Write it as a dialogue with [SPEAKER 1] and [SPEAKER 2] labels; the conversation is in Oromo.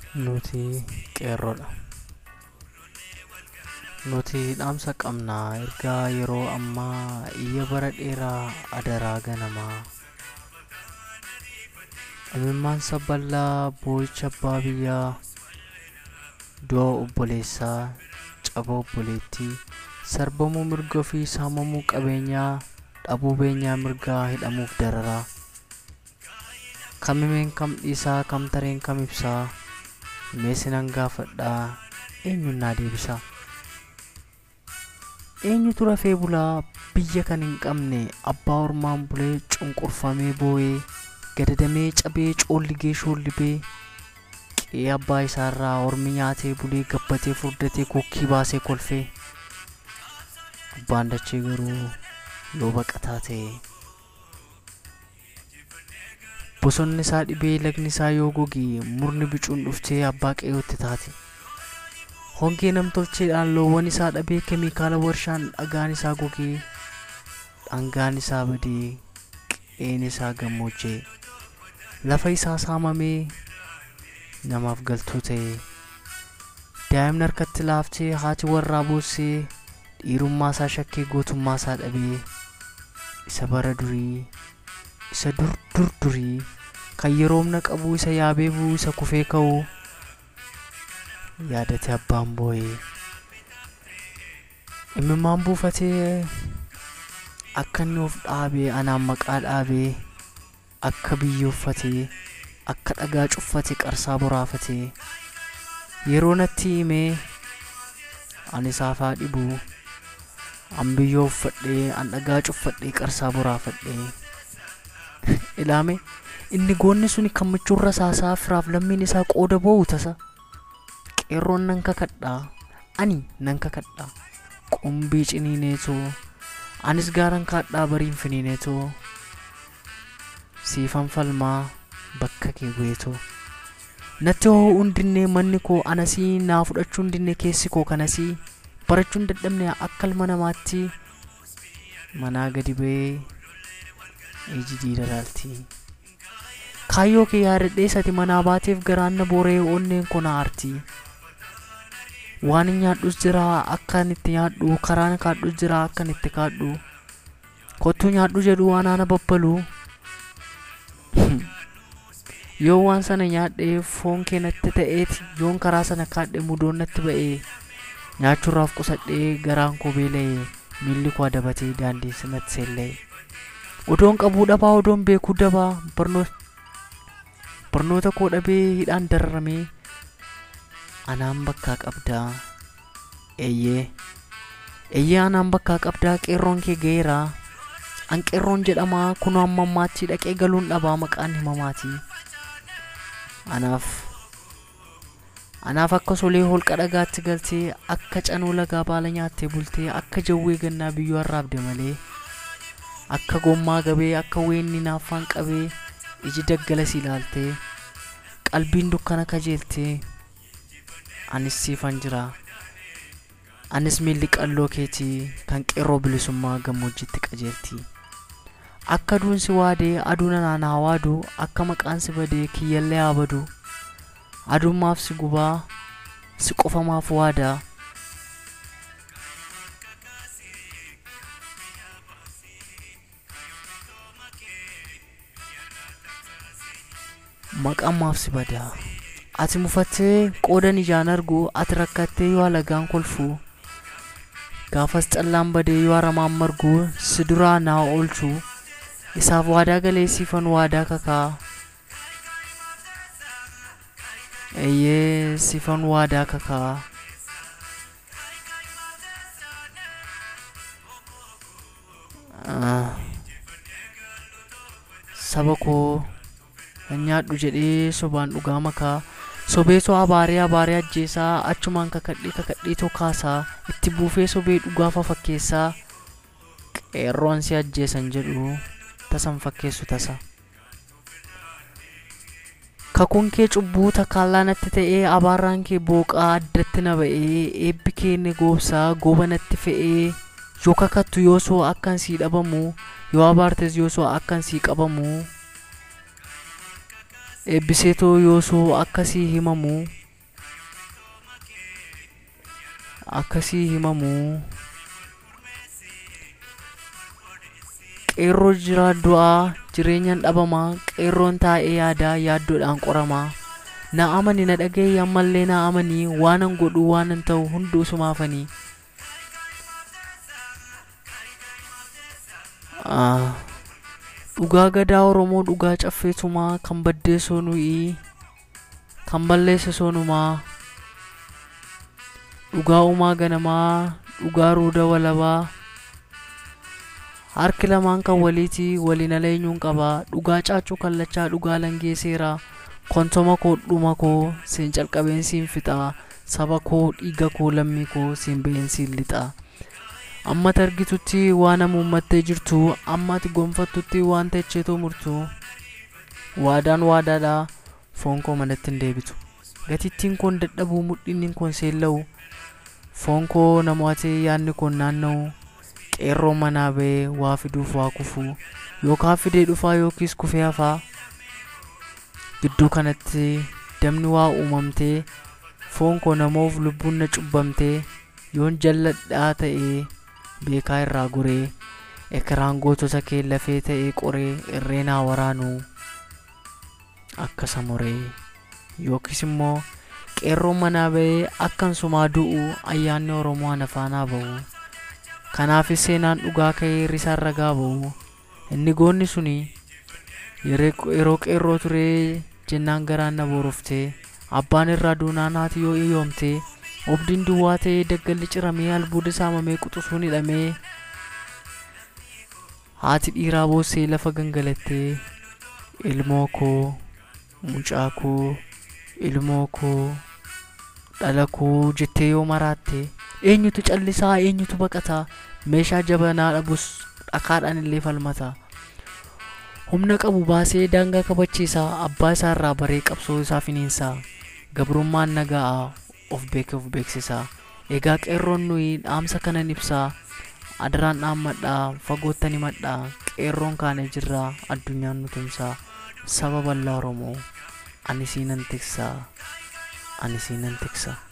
[SPEAKER 1] nuti qeerroodha. Nuti dhaamsa qabnaa ergaa yeroo ammaa iyya bara dheeraa adaraa ganamaa. Imimmaan saballaa boo'icha abbaa biyyaa du'a obboleessaa caba obboleettii sarbamuu mirga ofii saamamuu qabeenyaa dhabuu beenyaa mirgaa hidhamuuf dararaa. Kamimeen kam dhiisaa kam tareen kam ibsaa meesinan gaafadhaa eenyuun naa deebisaa. Eenyutu rafee bulaa biyya kan hin qabne abbaa ormaan bulee cunqurfamee boo'ee gadadamee cabee coolligee shoollibee qe'ee abbaa isaarraa ormi nyaatee bulee gabbatee furdatee kokkii baasee kolfee abbaan dachee garuu yoo baqataa ta'e bosonni isaa dhibee lagni isaa yoo goge murni bicuun dhuftee abbaa qe'ootti taate hongee namtolcheedhaan loowwan isaa dhabee keemikaala warshaan dhagaan isaa gogee dhangaan isaa badee qe'een isaa gammoojjee lafa isaa saamamee namaaf galtuu ta'e daa'imni harkatti laaftee haati warraa boossee dhiirummaa isaa shakkee gootummaa isaa dhabee isa bara durii isa dur dur durii kan yeroomna qabu isa yaabee bu'u isa kufee ka'u yaadate abbaan boo'ee imimmaan buufatee akka inni of dhaabee anaan maqaa dhaabee akka biyya uffatee akka dhagaa cuffate qarsaa boraafatee yeroo natti himee ani saafaa dhibu an biyyoo uffadhee an dhagaa cuffadhee qarsaa boraafadhee ilaame inni goonni suni kan michuurra saasaa firaaf lammiin isaa qooda boo'u tasa qeerroon nan kakadhaa ani nan kakadhaa qumbii ciniineetoo anis gaaran kaadhaa bariin finiineetoo siifan falmaa bakka kee bu'eetoo natti hoo hundinne manni koo anasii naa fudhachuu hundinne keessi koo kanasii barachuun dadhabne akka ilma namaatti manaa gadi ba'ee iji diidalaalti kaayyoo kee yaadadhee sati manaa baateef garaanna booree onneen koo na aarti waan hin nyaadhus jira akkan itti nyaadhu karaan kaadhus jira akkan itti kaadhu kottuu nyaadhu jedhu waan ana babbalu yoo waan sana nyaadhee foon kee natti ta'eeti yoon karaa sana kaadhe mudoon natti ba'ee nyaachuurraaf qusadhee garaan koo beela'ee miilli koo adabatee daandii sanatti seellee odoon qabuu dhabaa odoon beekuu dabaa barnoota koo dhabee hidhaan dararamee anaan bakkaa qabdaa eeyyee eeyyee anaan bakkaa qabdaa qeerroon kee ga'eera an qeerroon jedhamaa kunoo amma ammaatti dhaqee galuun dhabaa maqaan himamaatii anaaf anaaf akka solee holqa dhagaatti galtee akka canuu lagaa baala nyaattee bultee akka jawwee gannaa biyyoo arraabde malee akka gommaa gabee akka weenni naaffaan qabee iji daggalas ilaaltee qalbiin dukkana kajeeltee anis siifan jira anis miilli qalloo keetii kan qeerroo bilisummaa gammoojjitti qajeelti akka aduun si waadee aduun anaan haa waadu akka maqaan si badee kiyyallee haa badu adummaaf si gubaa si qofamaaf waadaa maqammaaf si badaa ati mufattee qoodan ijaan argu ati rakkattee yoo alagaan kolfu gaafas callaan badee yoo aramaan margu si duraa naa oolchu isaaf waadaa galee siifan waadaa kakaa eeyyee siifan waadaa kakaa saba koo hin nyaadhu jedhee sobaan dhugaa makaa sobee soo abaaree abaaree ajjeesaa achumaan kakadhee kakadhee too kaasaa itti buufee sobee dhugaafa fakkeessaa qeerroon si ajjeesan jedhu tasan fakkeessu tasa kakuun kee cubbuu takkaallaa natti ta'ee abaarraan kee booqaa addatti na ba'ee eebbi kee ni goobsaa gooba natti fe'ee yoo kakattu yoo soo akkan sii dhabamu yoo abaartes yoo soo akkan sii qabamu eebbiseetoo yoo soo akkasii himamu akkasii himamu qeerroo jiraa du'aa jireenyaan dhabamaa qeerroon taa'ee yaadaa yaaddoodhaan qoramaa na amani na dhagaye ammallee na amanii waanan godhu waanan ta'u hunduu sumaafanii dhugaa gadaa oromoo dhugaa caffeetumaa kan baddeessoo nuyi kan balleesse soonumaa dhugaa uumaa ganamaa dhugaa ruuda walabaa harki lamaan kan waliiti waliin aleenyuun qabaa dhugaa caachuu kallachaa dhugaa langee seeraa kontoma koo dhuma koo siin calqabeen siin fixaa saba koo dhiiga koo lammii koo siin ba'een siin lixaa amma argitutti waan hamuummattee jirtu amma ati gonfattutti waan techeetoo murtu waadaan waadaadha foon koo manatti hin deebitu gatittiin koon dadhabuu mudhinni koon seella'u foon koo namootee yaadni koon naanna'u qeerroo manaa ba'ee waa fiduuf waa kufu yookaan fidee dhufaa yookiis kufee hafaa gidduu kanatti damni waa uumamtee foon koo namoof lubbuun na cubbamtee yoon jalladhaa ta'ee beekaa irraa goree ekiraan gootota kee lafee ta'ee qoree irreenaa waraanuu akka samuree yookiis immoo qeerroon manaa ba'ee akkan sumaa du'u ayyaanni oromoo ana faanaa ba'u kanaafis seenaan dhugaa ka'ee risaan ragaa ba'u inni goonni suni yeroo qeerroo turee jennaan garaan na booroftee abbaan irraa duunaan haati yoo iyyoomtee obdiin duwwaa ta'ee daggalli ciramee albuuda saamamee quxusuun hidhamee haati dhiiraa boossee lafa gangalattee ilmoo koo mucaa koo ilmoo koo dhala koo jettee yoo maraatte eenyutu callisaa eenyutu baqataa meeshaa jabanaa dhabus dhakaadhaan illee falmata humna qabu baasee daangaa kabachiisaa abbaa isaa irraa baree qabsoo isaa finiinsaa gabrummaan nagaa of beeke of beeksisaa egaa qeerroon nuyi dhaamsa kanan ibsaa adaraan dhaammadhaa fagoottan himadhaa qeerroon kaane jirraa addunyaan nu tumsaa saba bal'aa oromoo ani siinan tiksaa ani siinan tiksaa